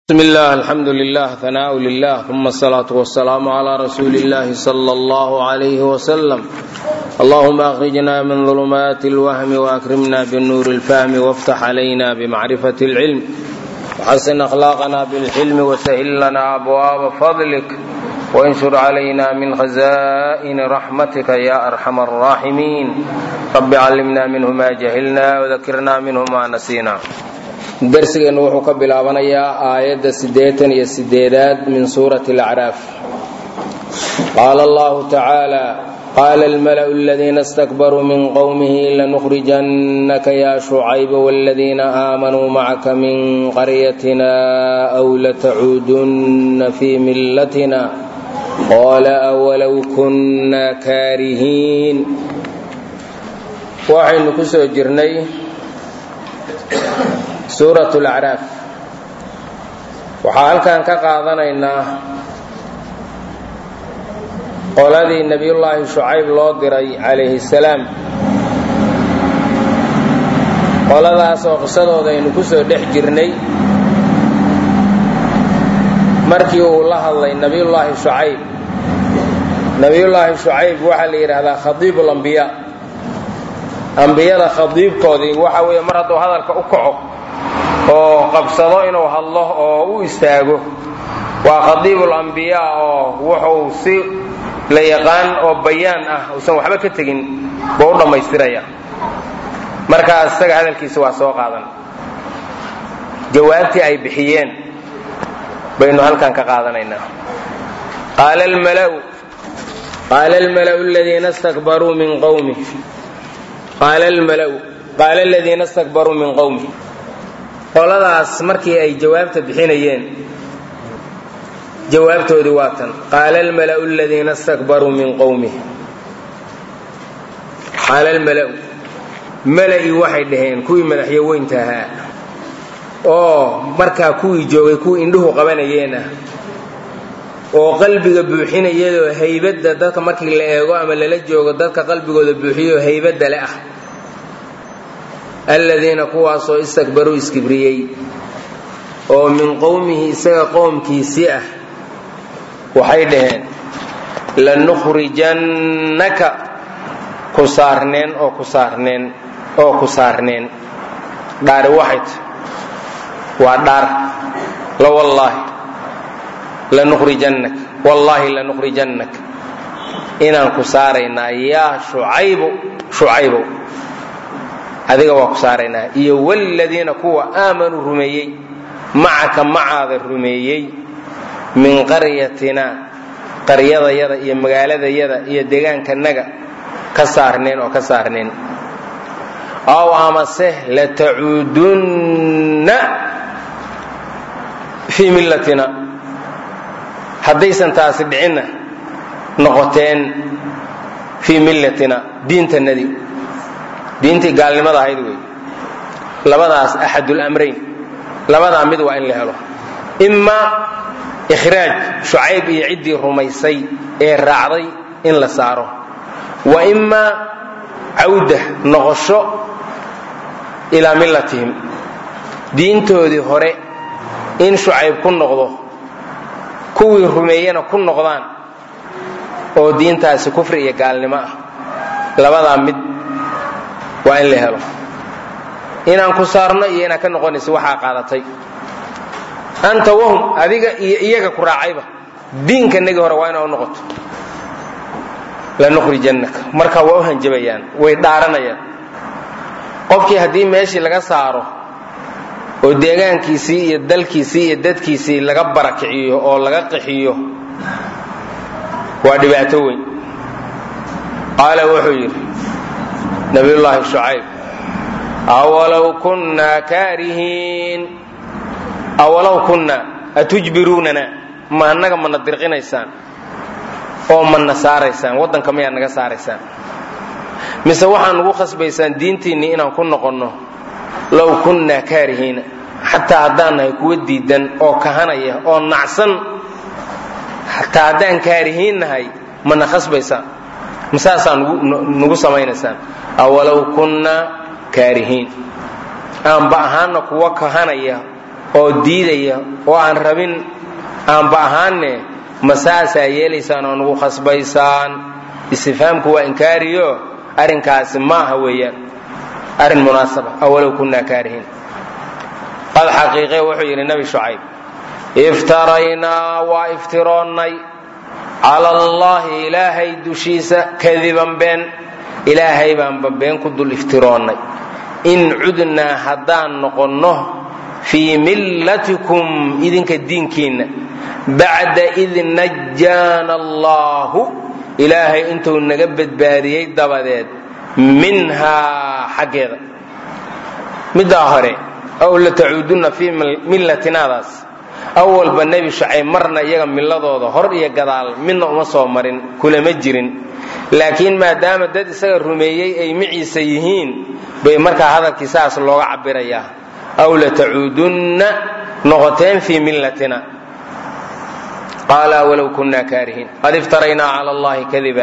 بسم الله الحمد لله ثناء لله ثم الصلاة والسلام على رسول الله صلى الله عليه وسلم اللهم أخرجنا من ظلمات الوهم وأكرمنا بالنور الفهم وافتح علينا بمعرفة العلم وحسن أخلاقنا بالحلم وسهل لنا أبواب فضلك وانشر علينا من خزائن رحمتك يا أرحم الراحمين رب علمنا منه ما جهلنا وذكرنا منه ما نسينا darsigeennu wuxuu ka bilaabanayaa aayadda siddeetan iyo sideedaad min suurati alacraaf qaala allahu tacaala qaala almala'u aladiina istakbaruu min qowmihi lanukhrijannaka yaa shucayba waaladiina aamanuu macaka min qaryatina aw latacuudunna fii millatina qaala awalow kunna kaarihiin waxaynu ku soo jirnay suurat lacraaf waxaa halkan ka qaadanaynaa qoladii nebiyullaahi shucayb loo diray calayhi salaam qoladaas oo qisadooda aynu ku soo dhex jirnay markii uu la hadlay nebiyullaahi shucayb nebiyullaahi shucayb waxaa la yidhaahdaa khadiibu lambiyaa ambiyada khadiibkoodii waxa weeye mar hadduu hadalka u kaco oo qabsado inuu hadlo oo u istaago waa khadiibul ambiyaa oo wuxuu si la yaqaan oo bayaan ah uusan waxba ka tegin buu u dhammaystiraya markaas isaga hadalkiisa waa soo qaadan jawaabtii ay bixiyeen baynu halkan ka qaadanaynaa qaala almalau qaala almala'u aladiina istakbaruu min qowmi qaala almalau qaala aladiina istakbaruu min qowmi qoladaas markii ay jawaabta bixinayeen jawaabtoodii waa tan qaala almala'u aladiina istakbaruu min qowmih qaala almala'u mala'i waxay dhaheen kuwii madaxyo weynta ahaa oo markaa kuwii joogay kuwii indhuhu qabanayeen ah oo qalbiga buuxinayadoo haybadda dadka markii la eego ama lala joogo dadka qalbigooda buuxiyoo haybadda le ah aladiina kuwaasoo istakbaruu iskibriyey oo min qowmihi isaga qowmkiisii ah waxay dhaheen lanukhrijannaka ku saarneen oo ku saarneen oo ku saarneen dhaari waxayt waa dhaar la wallaahi lanukhrijannak wallaahi lanukhrijannak inaan ku saaraynaa yaa shucaybu shucaybow adiga waa ku saaraynaa iyo wladiina kuwa aamanuu rumeeyey macaka macaada rumeeyey min qaryatina qaryadayada iyo magaaladayada iyo deegaankanaga ka saarneen oo ka saarneen aw amase latacuudunna fii millatina haddaysan taasi dhicinna noqoteen fii millatina diintanadii diintii gaalnimada ahayd wey labadaas axadulamrayn labadaa mid waa in la helo imaa ikhraaj shucayb iyo ciddii rumaysay ee raacday in la saaro wa imaa cawda noqosho ilaa millatihim diintoodii hore in shucayb ku noqdo kuwii rumeeyena ku noqdaan oo diintaasi kufri iyo gaalnimo ah labadaa mid waa in la helo inaan ku saarno iyo inaad ka noqonaysa waxaa qaadatay anta wahum adiga iyo iyaga ku raacayba diinkanagii hore waa inaa u noqoto lanukhrijannaka marka waa u hanjabayaan way dhaaranayaan qofkii haddii meeshii laga saaro oo deegaankiisii iyo dalkiisii iyo dadkiisii laga barakiciyo oo laga qixiyo waa dhibaato weyn qaala wuxuu yidhi nabiyullaahi shucayb awalow kunnaa kaarihiin awalow kunnaa atujbiruunana ma annaga mana dirqinaysaan oo mana saaraysaan waddanka mayaa naga saaraysaan mise waxaa nugu khasbaysaan diintiinnii inaan ku noqonno low kunnaa kaarihiina xataa haddaan nahay kuwa diidan oo kahanaya oo nacsan xataa haddaan kaarihiin nahay mana khasbaysaan masaasaa nugu samaynaysaan awalow kunnaa kaarihiin aanba ahaana kuwa kahanaya oo diidaya oo aan rabin aanba ahaanne ma saasaa yeelaysaan oo nagu khasbaysaan istifhaamku waa inkaariyo arrinkaasi maaha weeyaan arrin munaasaba awalow kunnaa kaarihiin qad xaqiiqe wuxuu yidhi nebi shucayb iftaraynaa waa iftiroonnay cala allaahi ilaahay dushiisa kadiban been ilaahay baanba been ku dul iftiroonnay in cudnaa haddaan noqonno fii millatikum idinka diinkiinna bacda id najaana allaahu ilaahay intuu naga badbaadiyey dabadeed minhaa xaggeeda middaa hore aw la tacuudunna fii millatinaadaas awalba nebi shucayb marna iyaga milladooda hor iyo gadaal midna uma soo marin kulama jirin laakiin maadaama dad isaga rumeeyey ay miciisa yihiin bay markaa hadalkii saas looga cabirayaa aw la tacuudunna noqoteen fii millatina qaala walow kunnaa kaarihiin qad iftaraynaa cala allahi kadiba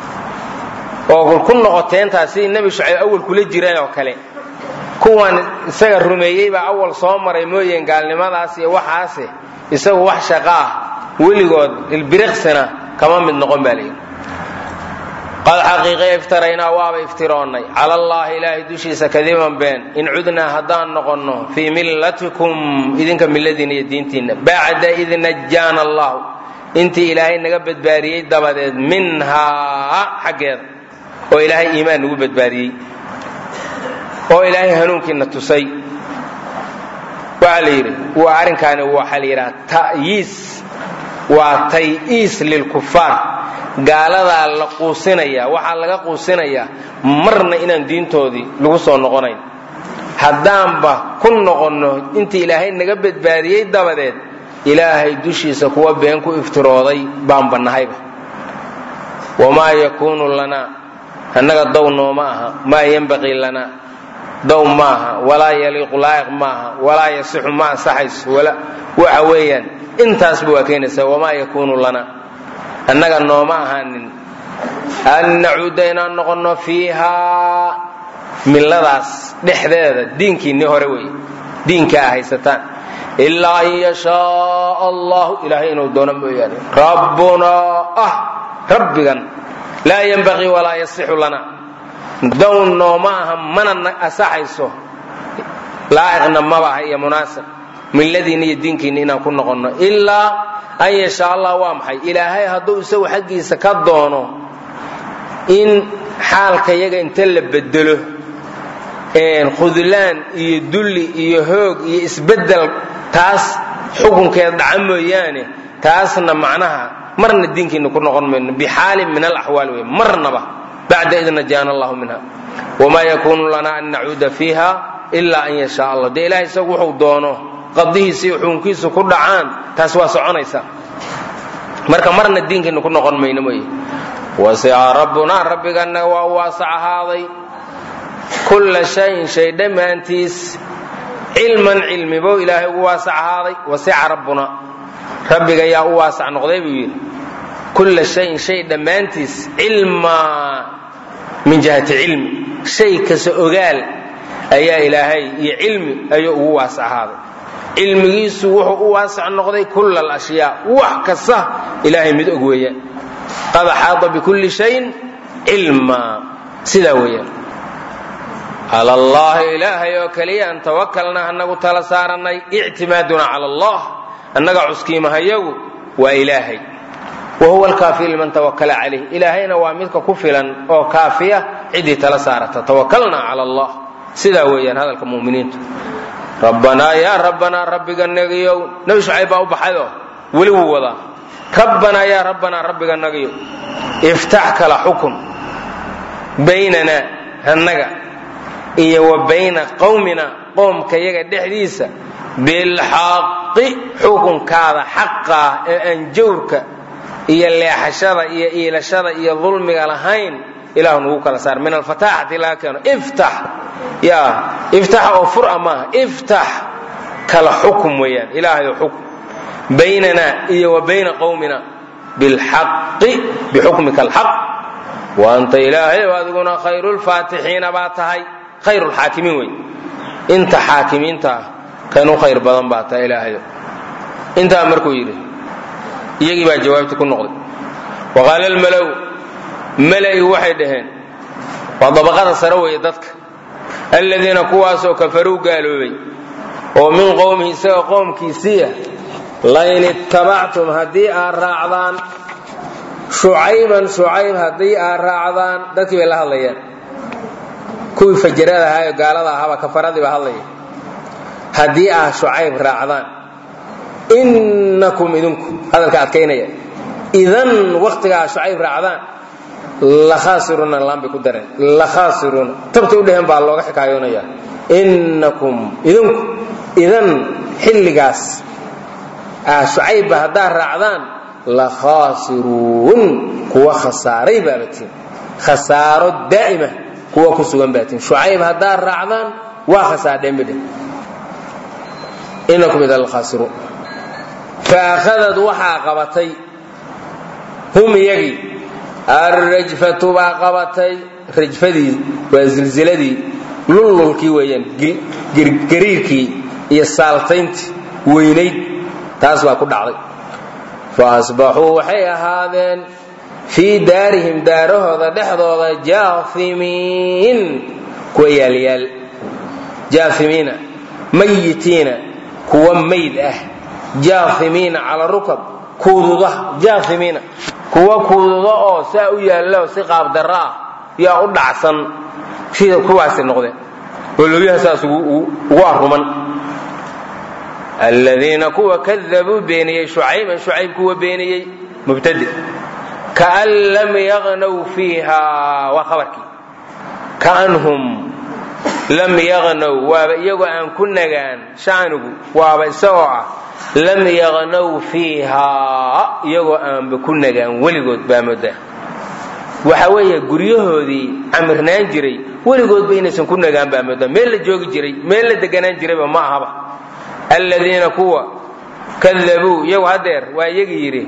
oo ku noqoteentaa sidii nebi shucayb awal kula jireen oo kale kuwan isaga rumeeyey baa awal soo maray mooyeen gaalnimadaas iyo waxaase isagu wax shaqo ah weligood ilbiriqsina kama mid noqon baa layidhi qad xaqiiqe iftaraynaa waaba iftiroonnay cala allaahi ilaahay dushiisa kadiban been in cudnaa haddaan noqonno fii millatikum idinka milladiina iyo diintiinna bacda id najaana allahu intii ilaahay naga badbaadiyey dabadeed minhaa xaggeeda oo ilaahay iimaan nagu badbaadiyey oo ilaahay hanuunkiina tusay waxaa la yidhi waa arrinkaani waxaa la yidhaha ta'yiis waa tay-iis lilkufaar gaaladaa la quusinaya waxaa laga quusinayaa marna inaan diintoodii lagu soo noqonayn haddaanba ku noqonno intii ilaahay naga badbaadiyey dabadeed ilaahay dushiisa kuwa been ku iftirooday baanba nahayba wamaa yakuunu lanaa annaga dow nooma aha maa yenbaqii lanaa dow maaha walaa yaliiqu laa'iq maaha walaa yasixu ma ansaxayso waxa weeyaan intaasba waa keenaysaa wamaa yakuunu lana annaga nooma ahaanin an nacuuda inaan noqonno fiihaa milladaas dhexdeeda diinkiinni hore wey diinkaa haysataan ilaa an yashaaa allahu ilaahay inuu doono mooyaane rabbunaa ah rabbigan laa yenbaqii walaa yasixu lana down nooma aha mana asaxayso laa'iqna maba aha iyo munaasib milladiinna iyo diinkiinna inaan ku noqonno ilaa an yashaa allah waa maxay ilaahay hadduu isagu xaggiisa ka doono in xaalka yaga inta la bedelo khudlaan iyo dulli iyo hoog iyo isbeddel taas xukunkeed dhaca mooyaane taasna macnaha marna diinkiinna ku noqon mayno bixaalin min alaxwaal wey marnaba bacda id najaana allahu minha wamaa yakuunu lana an nacuuda fiiha ilaa an yashaa allah dee ilahay isagu wuxuu doono qadihiisa iyo xukunkiisu ku dhacaan taas waa soconaysa marka marna diinkiina ku noqon mayno mooye wasica rabbunaa rabbigana waa u waasac ahaaday kulla shayin shay dhammaantiis cilman cilmibow ilaahay ugu waasac ahaaday wasica rabbuna rabbiga yaa u waasac noqday buu yidhi kulla shayin shay dhammaantiis cilmaa min jihati cilmi shay kasta ogaal ayaa ilaahay iyo cilmi ayuu ugu waasac ahaaday cilmigiisu wuxuu u waasac noqday kulla alashyaa wax kasta ilaahay mid og weeyaan qad axaada bikulli shayin cilmaa sidaa weeyaan cala allahi ilaahay oo keliya an tawakalna anagu tala saarannay ictimaaduna cala allah annaga cuskiimahayagu waa ilaahay wa huwa alkaafi liman tawakala calayh ilaahayna waa midka ku filan oo kaafiya ciddii tala saarata tawakalna cala allah sidaa weeyaan hadalka muminiintu rabbanaa yaa rabbanaa rabbiga nagiyow nebi shucayb baa u baxayoo weli wuu wadaa rabbanaa yaa rabbanaa rabbiga nagiyow iftax kala xukun baynanaa annaga iyo wa bayna qowmina qoomka yaga dhexdiisa bilxaqi xukunkaada xaqaa ee aan jawrka iyo leexashada iyo iilashada iyo dulmiga lahayn ilahu nagu kala saar min alfataaxati laga keeno iftax ya iftax oo fura maaha iftax kala xukum weeyaan ilaahayo xukum baynana iyo wa bayna qowmina bilxaqi bixukmika alxaq wa anta ilaahay adiguna khayru lfaatixiina baa tahay khayru lxaakimiin wey inta xaakimiinta ah kan u khayr badan baa taa ilaahayo intaa markuu yidhi iyagii baa jawaabti ku noqday wa qaala almalow mala'i waxay dhaheen waa dabaqada sare weeye dadka aladiina kuwaasoo kafaruu gaaloobay oo min qowmihi isaga qoomkiisiiya lain ittabactum haddii aad raacdaan shucayban shucayb haddii aad raacdaan dadkii bay la hadlayaan kuwii fajarada ahaa ee gaalada ahaaba kafaradii baa hadlaya haddii aad shucayb raacdaan innakum idinku hadalka adkaynaya idan wakhtiga aad shucayb raacdaan lakhaasiruuna laan bay ku dareen lakhaasiruuna tabta u dheheen baa looga xikaayoonaya innakum idinku idan xilligaas ah shucaybba haddaad raacdaan lakhaasiruun kuwa khasaaray baabatiin khasaaro daa'ima kuwa ku sugan baatiin shucayb haddaad raacdaan waa khasaardheen bidhe innakum idan lakhaasiruun faakhadad waxaa qabatay hum iyagii alrajfatu baa qabatay rajfadii waa zilziladii lullulkii weeyaan gariirkii iyo saaltayntii weynayd taas baa ku dhacday fa asbaxuu waxay ahaadeen fii daarihim daarahooda dhexdooda jaafimiin kuwa yaalyaal jaafimiina mayitiina kuwa mayd ah jaafimiina cala rukab kuududa jaafimiina kuwa kuududa oo saa u yaallo si qaabdarro ah yaa u dhacsan sida kuwaasi noqdeen oo looyaha saas ugu arruman aladiina kuwa kadabuu beeniyey shucayban shucayb kuwa beeniyey mubtade kaan lam yaqnow fiiha waa khabarkii kaanhum lam yaqnow waaba iyagoo aan ku nagaan shacnigu waaba isagoo ah lam yaqnow fiihaa iyagoo aanba ku nagaan weligood baa moodaa waxa weeye guryahoodii camirnaan jiray weligoodba inaysan ku nagaan baa moodaa meel la joogi jiray meel la deganaan jirayba ma ahaba aladiina kuwa kadabuu iyagu hadeer waa iyagii yidhi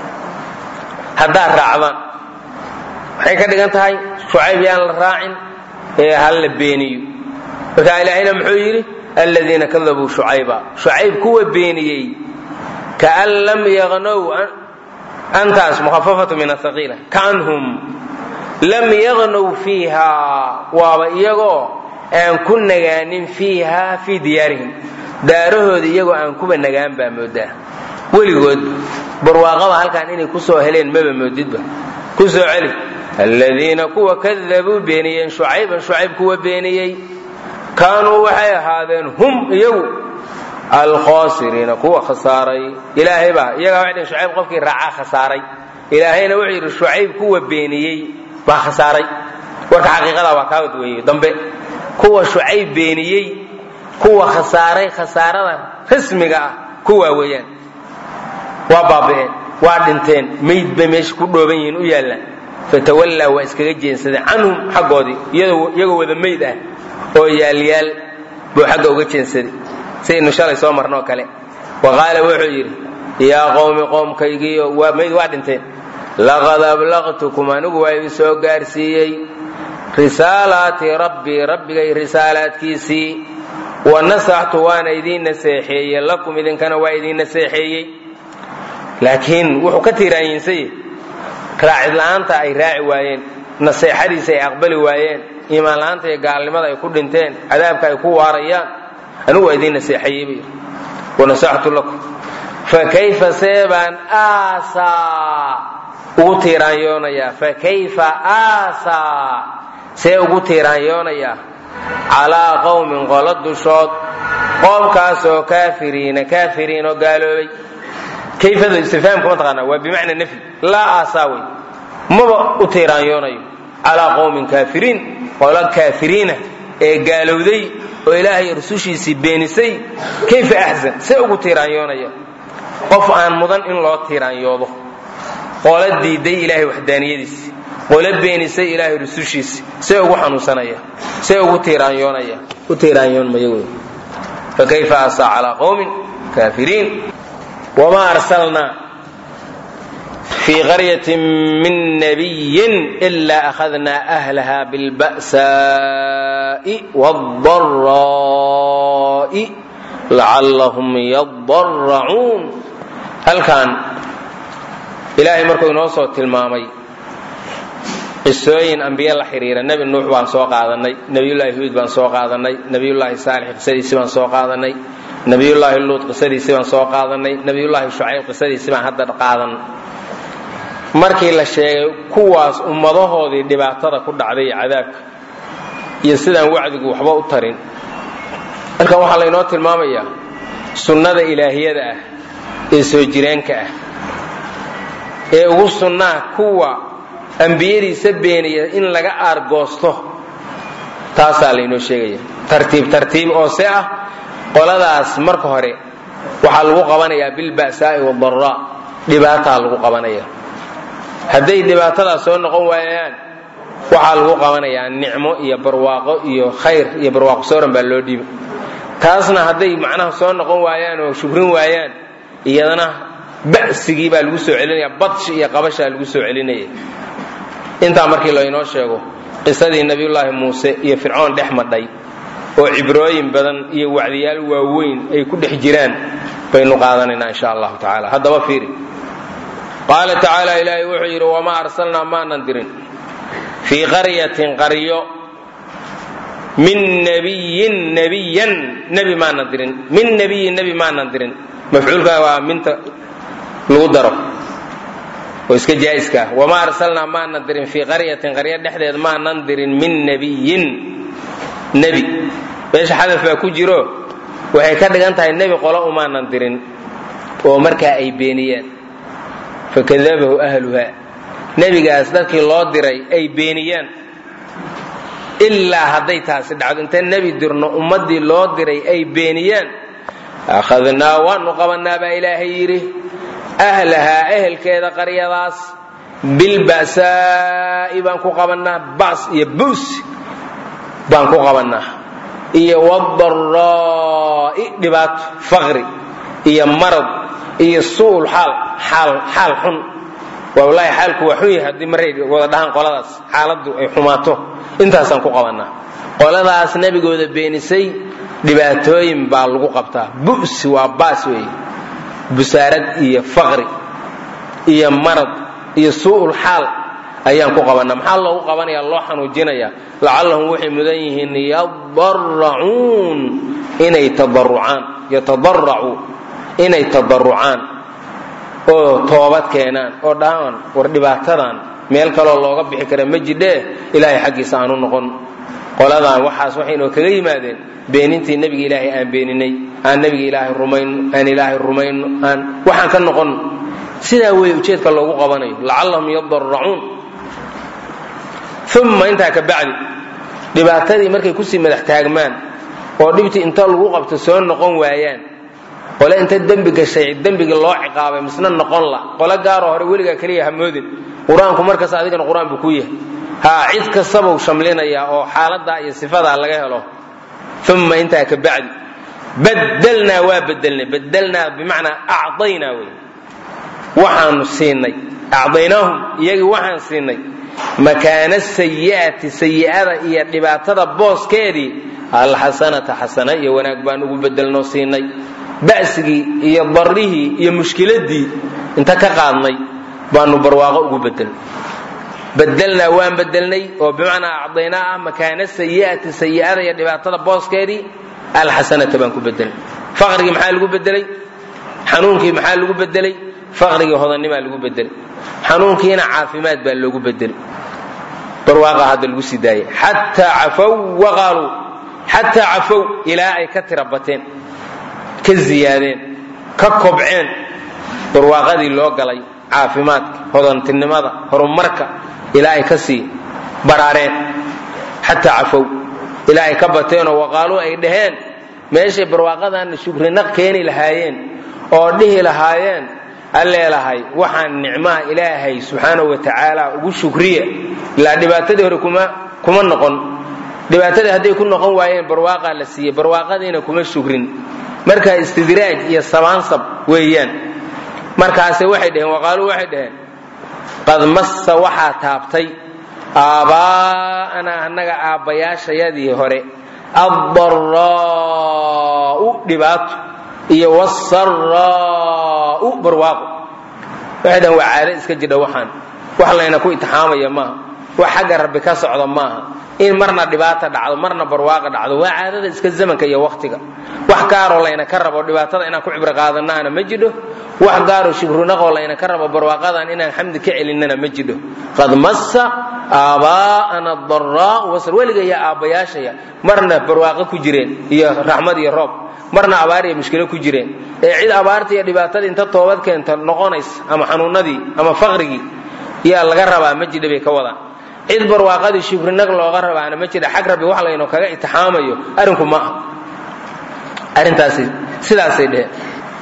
haddaad raacdaan waxay ka dhigan tahay shucayb yaan la raacin ee hal la beeniyo markaa ilaahayna muxuu yidhi aladiina kadabuu shucayba shucayb kuwa beeniyey kaan lam yaqnow antaas mukhafafatu min ahaqiila kaanhum lam yaqnow fiiha waaba iyagoo aan ku nagaanin fiiha fii diyaarihim daarahooda iyagoo aan kuba nagaan baa moodaa weligood barwaaqaba halkan inay ku soo heleen maba moodidba ku soo celi aladiina kuwa kadabuu beeniyeen shucayban shucayb kuwa beeniyey kaanuu waxay ahaadeen hum iyagu alkhasiriina kuwa khasaaray ilaahay baa iyagaa waxay dhn shucayb qofkii raacaa khasaaray ilaahayna wuxuu yidhi shucayb kuwa beeniyey baa khasaaray warka xaqiiqada waa kaawad weeye dambe kuwa shucayb beeniyey kuwa khasaaray khasaarada rasmiga ah kuwaa weeyaan waa baaba'een waa dhinteen mayd bay meesha ku dhooban yihiin u yaallaan fatawallaa waa iskaga jeensadeen canhum xaggoodii iyagoo wada mayd ah oo yaalyaal buu xagga uga jeensaday sidaynu shalay soo marnoo kale wa qaala wuxuu yidhi yaa qowmi qoomkaygiiyo waa mayd waa dhinteen laqad ablaqtukum anigu waa idin soo gaarsiiyey risaalaati rabbii rabbigay risaalaadkiisii wa nasaxtu waana idiin naseexeeyey lakum idinkana waa idiin naseexeeyey laakiin wuxuu ka tiiraanyinsay raacid la'aanta ay raaci waayeen naseexadiisa ay aqbali waayeen iimaan la'aanta iyo gaalnimada ay ku dhinteen cadaabka ay ku waarayaan anigu waa idiin naseexeeyey buu yidhi wanasaxtu lakum fakayfa seebaan aasaa ugu tiiraanyoonayaa fakayfa aasaa see ugu tiiraanyoonayaa calaa qowmin qolo dushood qoomkaasoo kaafiriina kaafiriin oo gaaloobay kayfada istifhaamka ma taqaanaa waa bimacna nafyi laa aasaa wey maba u tiiraanyoonayo calaa qowmin kaafiriin qolo kaafiriina ee gaalowday oo ilaahay rusushiisii beenisay kayfa axsan see ugu tiiraanyoonaya qof aan mudan in loo tiiraanyoodo qolo diiday ilaahay waxdaaniyadiisi qolo beenisay ilaahay rusushiisi see ugu xanuunsanaya see ugu tiiraanyoonaya u tiiraanyoonmaya wey fakayfa asaa calaa qowmin kaafiriin wamaa arsalnaa fii qaryatin min nabiyin ilaa akhadnaa ahlaha bilba'saa'i waaldaraa'i lacallahum yadaracuun halkan ilaahay markuu inoo soo tilmaamay qisooyin ambiye la xiriira nebi nuux baan soo qaadanay nebiyullaahi huud baan soo qaadanay nebiyullaahi saalix qisadiisi baan soo qaadanay nebiyullaahi luud qisadiisi baan soo qaadanay nebiyullaahi shucayb qisadiisi baan hadda qaadan markii la sheegay kuwaas ummadahoodii dhibaatada ku dhacday iyo cadaabka iyo sidaan wacdigu waxba u tarin halkan waxaa laynoo tilmaamayaa sunnada ilaahiyada ah ee soo jireenka ah ee ugu sunnaa kuwa ambiyadiisa beeniya in laga aargoosto taasaa laynoo sheegaya tartiib tartiib oo se ah qoladaas marka hore waxaa lagu qabanayaa bilba'saa'i wadaraa dhibaataa lagu qabanaya hadday dhibaatadaas soo noqon waayaan waxaa lagu qabanayaa nicmo iyo barwaaqo iyo khayr iyo barwaaqo sooran baa loo dhiiba taasna hadday macnaha soo noqon waayaan oo shukrin waayaan iyadana ba'sigii baa lagu soo celinaya badshi iyo qabashaa lagu soo celinaya intaa markii laynoo sheego qisadii nebiyullaahi muuse iyo fircoon dhex madhay oo cibrooyin badan iyo wacdiyaal waaweyn ay ku dhex jiraan baynu qaadanaynaa insha allahu tacaala haddaba fiiri qaala tacaala ilaahay wuxuu yidhi wamaa arsalnaa maanan dirin fii qaryatin qaryo min nebiyin nebiyan nebi maanan dirin min nebiyin nebi maanan dirin mafcuulka waa minta lagu daro oo iska jaa'iska ah wamaa arsalnaa maanan dirin fii qaryatin qaryo dhexdeed maanan dirin min nebiyin nebi meesha xadaf baa ku jiro waxay ka dhigan tahay nebi qolo umaanan dirin oo markaa ay beeniyeen fakadabahu ahluha nebigaas dadkii loo diray ay beeniyaan ilaa hadday taasi dhacdo inta nebi dirno ummaddii loo diray ay beeniyaan akhadnaa waanu qabanaa baa ilaahay yidhi ahlahaa ehelkeeda qaryadaas bilba'saa'i baan ku qabannaa bas iyo buus baan ku qabannaa iyo wadaraa'i dhibaato faqri iyo marad iyo su'ul xaal xaal xaal xun waa wallaahi xaalku waa xun yahay haddii maray wada dhahaan qoladaas xaaladdu ay xumaato intaasaan ku qabannaa qoladaas nebigooda beenisay dhibaatooyin baa lagu qabtaa bu'si waa baas weeye busaarad iyo faqri iyo marad iyo su'ul xaal ayaan ku qabannaa maxaa loogu qabanaya loo xanuujinaya lacallahum waxay mudan yihiin yadaracuun inay tadarucaan yatadaracuu inay tadarucaan oo toobad keenaan oo dhahaan war dhibaatadan meel kaloo looga bixi kara ma jidhee ilaahay xaggiisa aanu noqon qoladan waxaas waxaynoo kaga yimaadeen beenintii nebiga ilaahay aan beeninay aan nebiga ilaahay rumayno aan ilaahay rumayno aan waxaan ka noqon sidaa weeye ujeedka loogu qabanayo lacallahum yadaracuun uma intaa ka bacdi dhibaatadii markay kusii madax taagmaan oo dhibtii inta lagu qabto soo noqon waayaan qole inta dembi gashay dembigii loo ciqaabay misna noqon la qole gaaroo hore weligaa keliya hamoodin qur-aanku markaas adigana qur-aan buu ku yahay haa cid kastabuu shamlinayaa oo xaaladaa iyo sifadaa laga helo uma intaa ka bacdi badalnaa waa bedelnay badalnaa bimacnaa acdaynaa wey waxaanu siinay acdaynaahum iyagii waxaan siinay makaana sayi'ati sayi'ada iyo dhibaatada booskeedii alxasanata xasana iyo wanaag baan ugu bedelnoo siinay ba'sigii iyo darrihii iyo mushkiladii inta ka qaadnay baanu barwaaqo ugu bedelnay bedelnaa waan bedelnay oo bimacnaa acdaynaa ah makaana sayi'ati sayi'ada iyo dhibaatada booskeedii alxasanata baan ku bedelnay faqrigii maxaa lagu bedelay xanuunkii maxaa lagu bedelay faqrigii hodannimaa lagu bedelay xanuunkiina caafimaad baa loogu bedelay barwaaqa hadda lagu sii daayay xataa cafow waqaaluu xataa cafow ilaa ay ka tira bateen ka ziyaadeen ka kobceen barwaaqadii loo galay caafimaadka hodantinimada horumarka ilaa ay ka sii baraareen xataa cafow ilaa ay ka bateenoo waqaaluu ay dhaheen meeshay barwaaqadaana shukrinaq keeni lahaayeen oo dhihi lahaayeen alleelahay waxaan nicmaha ilaahay subxaanahu wa tacaala ugu shukriya ilaa dhibaatadii hore kuma kuma noqon dhibaatadii hadday ku noqon waayeen barwaaqaa la siiyey barwaaqadiina kuma shukrin marka istidraaj iyo sabaansab weeyaan markaase waxay dhaheen waqaaluu waxay dhaheen qad massa waxaa taabtay aabbaa'anaa annaga aabbayaashayadii hore addaraa'u dhibaato iyo wasaraa'u barwaaqo waxay dhahan waa caado iska jidha waxaan wax layna ku itixaamaya maaha wax xagga rabbi ka socda maaha in marna dhibaata dhacdo marna barwaaqa dhacdo waa caadada iska zamanka iyo waktiga wax gaaroo layna ka rabo dhibaatada inaan ku cibro qaadanaana ma jidho wax gaaroo shibrunaqoo layna ka rabo barwaaqadan inaan xamdi ka celinana ma jidho qad massa aabaa'ana daraa'u wasr weliga iyo aabbayaashaya marna barwaaqo ku jireen iyo raxmad iyo roob marna abaar iyo mushkilo ku jireen ee cid abaarta iyo dhibaatada inta toobad keenta noqonaysa ama xanuunadii ama faqrigii yaa laga rabaa ma jidha bay ka wadaan cid barwaaqadii shibrinag looga rabaana ma jira xag rabbi wax laynu kaga itixaamayo arrinku ma aha arrintaasi sidaasay dheheen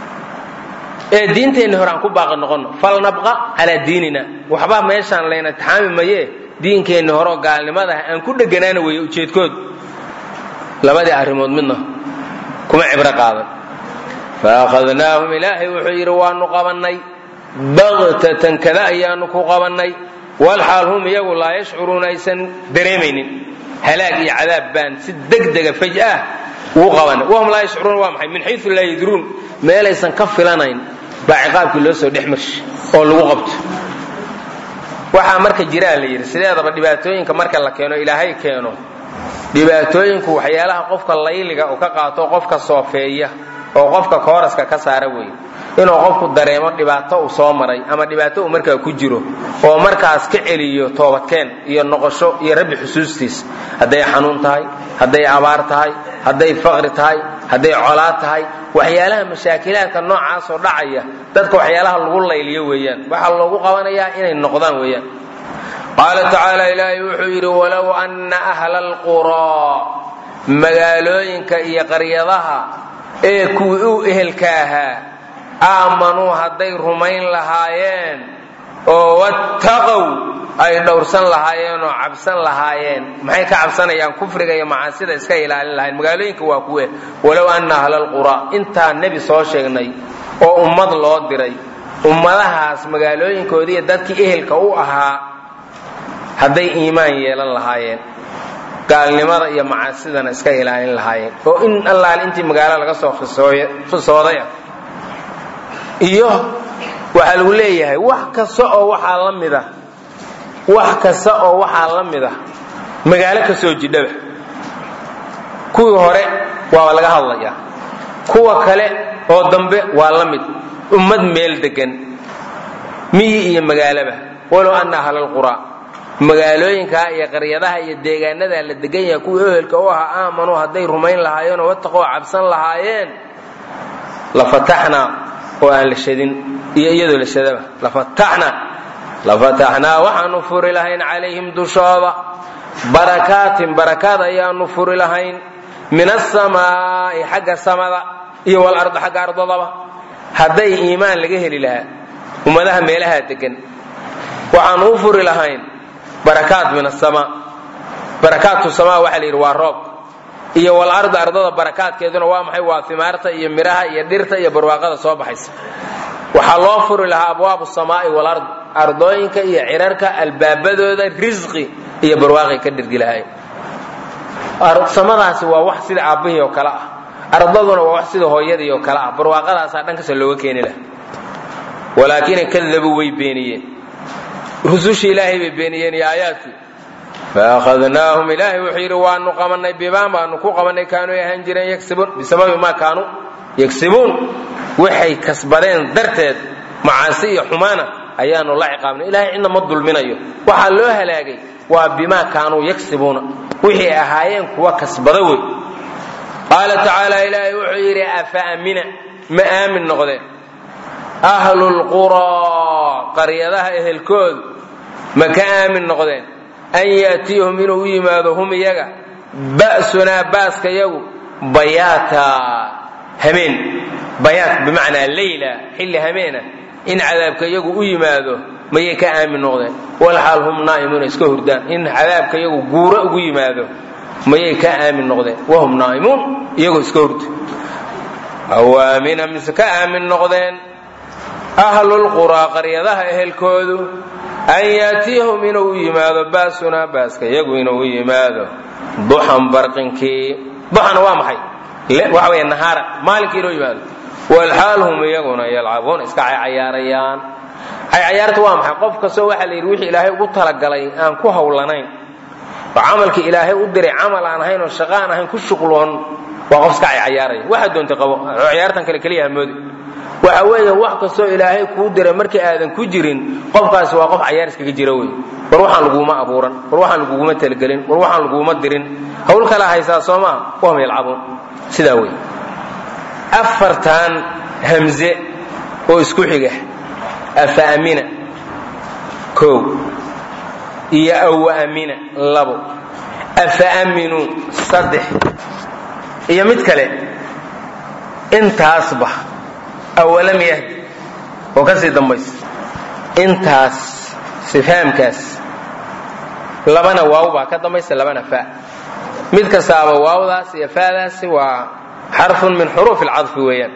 ee diinteenni hore aan ku baaqi noqonno falnabqa calaa diinina waxba meeshaan layna itixaami mayee diinkeenni horeoo gaalnimadaah aan ku dheganaana weeye ujeedkood labadii arrimood midna kuma cibro qaadan faakhadnaahum ilaahay wuxuu yidhi waanu qabannay baktatan kada ayaanu ku qabannay walxaal hum iyagu laa yashcuruuna aysan dareemaynin halaag iyo cadaab baan si degdega faj'ah ugu qabanay wahum laa yashcuruuna waa maxay min xayu laa yadruun meelaysan ka filanayn baa ciqaabkii loo soo dhex marshi oo lagu qabto waxaa marka jiraa la yidhi sideedaba dhibaatooyinka marka la keeno ilaahay keeno dhibaatooyinku waxyaalaha qofka layliga uu ka qaato qofka soofeeya oo qofka kooraska ka saara weeye inuu qofku dareemo dhibaato uu soo maray ama dhibaato uu markaa ku jiro oo markaas ka celiyo toobadkeen iyo noqosho iyo rabbi xusuustiis hadday xanuun tahay hadday abaar tahay hadday faqri tahay hadday colaad tahay waxyaalaha mashaakilaadka noocaasoo dhacaya dadka waxyaalaha lagu layliyo weeyaan waxaa loogu qabanayaa inay noqdaan weeyaan qaala tacaala ilaahay wuxuu yidhi walow anna ahla alquraa magaalooyinka iyo qaryadaha ee kuwii u ehelka ahaa aamanuu hadday rumayn lahaayeen oo wattaqow ay dhowrsan lahaayeen oo cabsan lahaayeen maxay ka cabsanayaan kufriga iyo macaasida iska ilaalin lahayen magaalooyinka waa kuwe walow anna ahla alquraa intaa nebi soo sheegnay oo ummad loo diray ummadahaas magaalooyinkoodiiyo dadkii ehelka u ahaa hadday iimaan yeelan lahaayeen gaalnimada iyo macaasidana iska ilaalin lahaayeen oo in allaal intii magaalo laga soo khisoodaya iyo waxaa lagu leeyahay wax kasta oo waxaa la mida wax kasta oo waxaa la mida magaalo ka soo jidhaba kuwii hore waa laga hadlayaa kuwa kale oo dambe waa la mid ummad meel degan miyi iyo magaalaba walow anna ahlalquraa magaalooyinkaa iyo qaryadaha iyo deegaanadaa la degan yahay kuwii ohelka u ahaa aamanuu hadday rumayn lahaayeen oo wataqoo cabsan lahaayeen lafataxnaa oo aan la shadin iyo iyadoo la shadaba lafataxnaa lafataxnaa waxaanu furi lahayn calayhim dushooda barakaatin barakaad ayaanu furi lahayn min asamaa'i xagga samada iyo walarda xagga ardadaba hadday iimaan laga heli lahaa ummadaha meelaha degan waxaanu u furi lahayn barakaat min asamaa barakaatu samaa waxaa la yidhi waa roob iyo walarda ardada barakaadkeeduna waa maxay waa imaarta iyo miraha iyo dhirta iyo barwaaqada soo baxaysa waxaa loo furi lahaa abwaabu samaa'i walard ardooyinka iyo cirarka albaabadooda risqi iyo barwaaqay ka dhirgi lahayn samadaasi waa wax sida aabbihii oo kale ah ardaduna waa wax sida hooyadii oo kale ah barwaaqadaasaa dhankasta looga keeni laha walaakina kadabuu way beeniyeen rusushii ilaahay bay beeniyeen iyo aayaadkii faahadnaahum ilaahay wuxuu yidhi waanu qabanay bibaan baanu ku qabanay kaanuu ahaan jireen yagsibuun bisababi maa kaanuu yagsibuun waxay kasbadeen darteed macaasi iyo xumaana ayaanu la ciqaabnay ilahay cidna ma dulminayo waxaa loo halaagay waa bimaa kaanuu yagsibuuna wixii ahaayeen kuwa kasbada wey qaala tacaala ilaahay wuxuu yidhi afa amina ma aamin noqdeen ahlulquraa qaryadaha ehelkoodu ma ka aamin noqdeen an yaatiyahum inuu u yimaado hum iyaga ba'sunaa baaska yagu bayaata hameen bayaat bimacnaa leyla xilli hameena in cadaabka yagu u yimaado mayay ka aamin noqdeen walxaal hum naa'imuuna iska hurdaan in cadaabka yagu guuro ugu yimaado mayay ka aamin noqdeen wahum naa'imuun iyagoo iska hurda awaamina mise ka aamin noqdeen ahlulquraa qaryadaha ehelkoodu an yaatiyahum inuu u yimaado baasunaa baaska yagu inuu u yimaado duxan barqinkii duxana waa maxay waxa wey nahaara maalinkii inuu yimaado walxaal hum iyaguna yalcabuuna iska caycayaarayaan caycayaarta waa maxay qof kastoo waxaa la yidhi wixii ilaahay ugu talagalay aan ku hawlanayn oo camalkii ilaahay u diray camal aan ahayn oo shaqo aan ahayn ku shuqloon waa qof iska caycayaaraya waxaa doontay qabo ciyaartan kale keliya hamoodi waxa weeye wax kastoo ilaahay kuu diray markii aadan ku jirin qofkaasi waa qof cayaar iskaga jira wey war waxaan laguma abuuran war waxaan laguguma talagelin war waxaan laguma dirin hawl kala haysaa soo maa wahum yalcabuun sidaa wey afartan hamze oo isku xiga afaamina kow iyo awaamina labo afaaminuu saddex iyo mid kale intaasba awalam yahdi oo ka sii dambaysa intaas sifaamkaas labana waaw baa ka dambaysa labana fa mid kastaaba waawdaas iyo faadaasi waa xarfun min xuruuf alcadfi weeyaan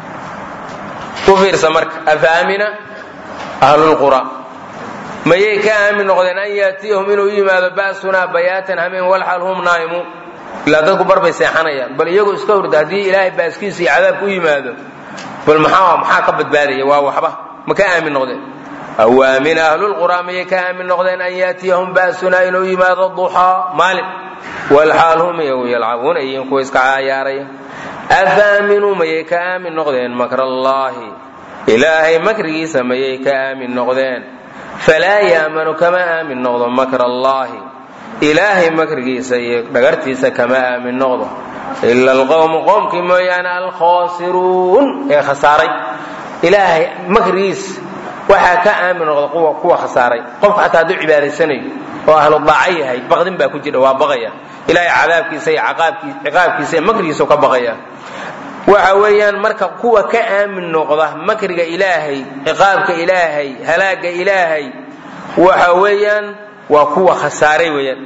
ku fiirsa marka afaamina ahlulqura mayay ka aamin noqdeen an yaatiyahum inuu yimaado ba'sunaa bayaatan hameen walxal hum naa'imuun ilaa dadku barbay seexanayaan bal iyagoo iska hurda haddii ilaahay baaskiisa iyo cadaabka u yimaado bal maxaa maxaa ka badbaadaya waa waxba ma ka aamin noqdeen awaamina ahlulqura mayay ka aamin noqdeen an yaatiyahum ba'sunaa inuu yimaado duxaa maalin walxaal hum iyagu yalcabuuna iyiin kuwa iska cayaaraya afaaminuu mayay ka aamin noqdeen makrallaahi ilaahay makrigiisa mayay ka aamin noqdeen falaa yaamanu kama aamin noqdo makr allaahi ilaahay makrigiisa iyo dhagartiisa kama aamin noqdo ila alqowmu qoomkii mooyaane alkhaasiruun ee khasaaray ilaahay makrigiisa waxaa ka aamin noqda kuwa khasaaray qofka xataa hadduu cibaadaysanayo oo ahlu daaco yahay baqdin baa ku jira waa baqaya ilaahay cadaabkiisa iyo ciqaabkiisa iyo makrigiisa ka baqaya waxa weeyaan marka kuwa ka aamin noqda makriga ilaahay ciqaabka ilaahay halaaga ilaahay waxa weeyaan waa kuwa khasaaray weeyaan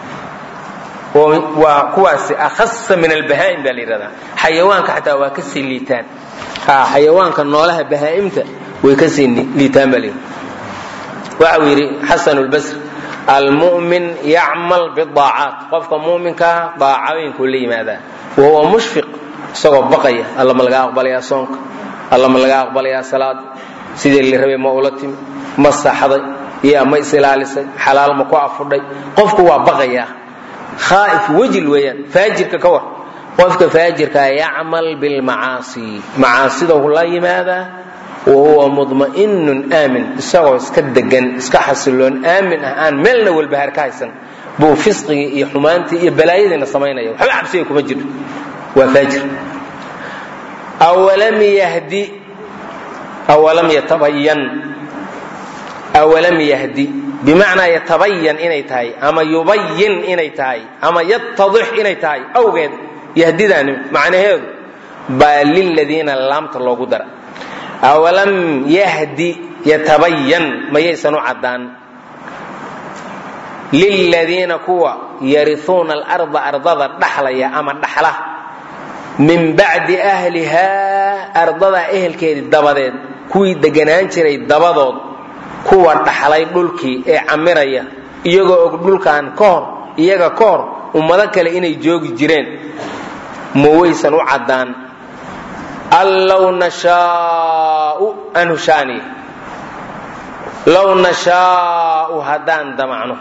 waa kuwaasi akhasa min albahaa'im baa la yidhahdaa xayawaanka xataa waa ka sii liitaan xayawaanka noolaha bahaa'imta way ka sii liitaan baa la yidhahda waxa uu yidhi xasan lbasri almu'min yacmal bidaacaat qofka mu'minkaa daacooyinkuu la yimaadaa wahuwa mushfiq isagoo baqaya alla ma laga aqbalayaa soonka alla ma laga aqbalayaa salaada sidii la rabay ma ula timi ma saxday iyo ma isilaalisay xalaal ma ku afudhay qofku waa baqayaa khaaif wejil weeyaan faajirka ka war qofka faajirkaa yacmal bilmacaasi macaasidou la yimaadaa wa huwa mudma'inun aamin isagoo iska degan iska xasiloon aamin ah aan meelna walbahaar ka haysan buu fisqigii iyo xumaantii iyo balaayadiina samaynaya waxba cabsiga kuma jiro waa faajir awalam yahdi awalam yatabayan awalam yahdi bimacnaa yatabayan inay tahay ama yubayin inay tahay ama yatadix inay tahay awgeed yahdidaani macnaheedu baa liladiina laamta loogu dara awalam yahdi yatabayan mayaysan u caddaan liladiina kuwa yariuuna alarda ardada dhaxlaya ama dhaxla min bacdi ahlihaa ardadaa ehelkeedii dabadeed kuwii deganaan jiray dabadood kuwa dhaxlay dhulkii ee camiraya iyagoo og dhulkan ka hor iyaga ka hor ummado kale inay joogi jireen ma waysan u caddaan an low nashaau anhu shaani low nashaau haddaan damacno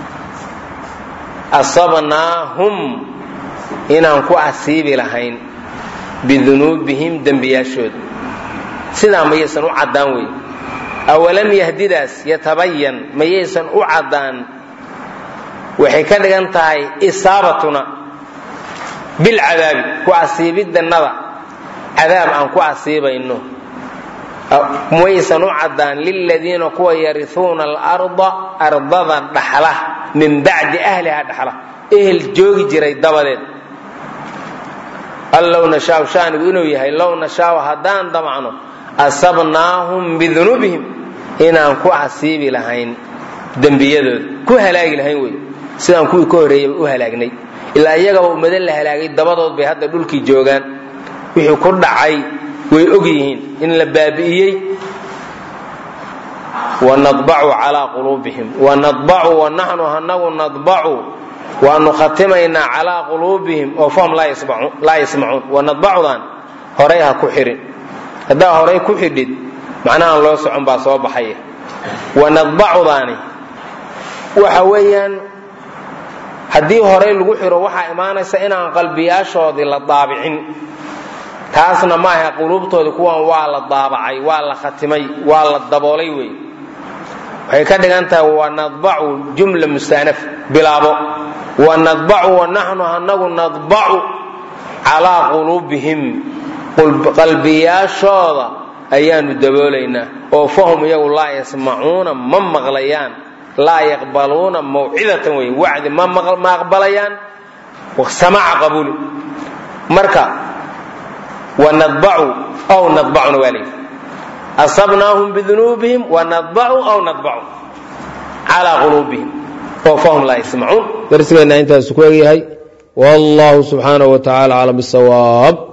asabnaahum inaan ku asiibi lahayn bidunuubihim dembiyaashooda sidaa mayaysan u caddaan wey awalam yahdidaas yatabayan mayaysan u caddaan waxay ka dhigan tahay isaabatuna bilcadaabi ku asiibidannada cadaab aan ku asiibayno maysan u caddaan liladiina kuwa yariuuna alarda ardada dhaxla min bacdi ahliha dhaxla ehel joogi jiray dabadeed an low nashaau shaanigu inuu yahay low nashaau haddaan damacno asabnaahum bidunuubihim inaan ku asiibi lahayn dembiyadooda ku halaagi lahayn wey sidaan kuwii ka horreeyaba u halaagnay ilaa iyagaba ummado la halaagay dabadood bay hadda dhulkii joogaan wixii ku dhacay way og yihiin in la baabi'iyey wanadbacu calaa quluubihim wanadbacu wanaxnu hanagu nadbacu waanu khatimaynaa calaa quluubihim oo fahum laa yasmacuun wanadbacudan horay ha ku xirin haddaa horay ku xidhid macnahaan loo socon baa soo baxaya wanadbacudaani waxa weeyaan haddii horay lagu xiro waxaa imaanaysa inaan qalbiyaashoodii la daabicin taasna maaha quluubtoodii kuwan waa la daabacay waa la khatimay waa la daboolay wey waxay ka dhigan tahay wanadbacu jumla mustaanaf bilaabo wanadbacu wanaxnu anagu nadbacu calaa quluubihim qalbiyaashooda ayaanu daboolaynaa oo fahum iyagu laa yasmacuuna ma maqlayaan laa yaqbaluuna mawcidatan wey wacdi ma aqbalayaan samaca qabuuli marka wanadbacu aw nadbacuna waa layidhi asabnaahum bidunuubihim wanadbacu aw nadbacu calaa quluubihim oo fahum laa yasmacuun darsigeenna intaasu ku egyahay wallahu subxaanahu wa tacala aclam bisawaab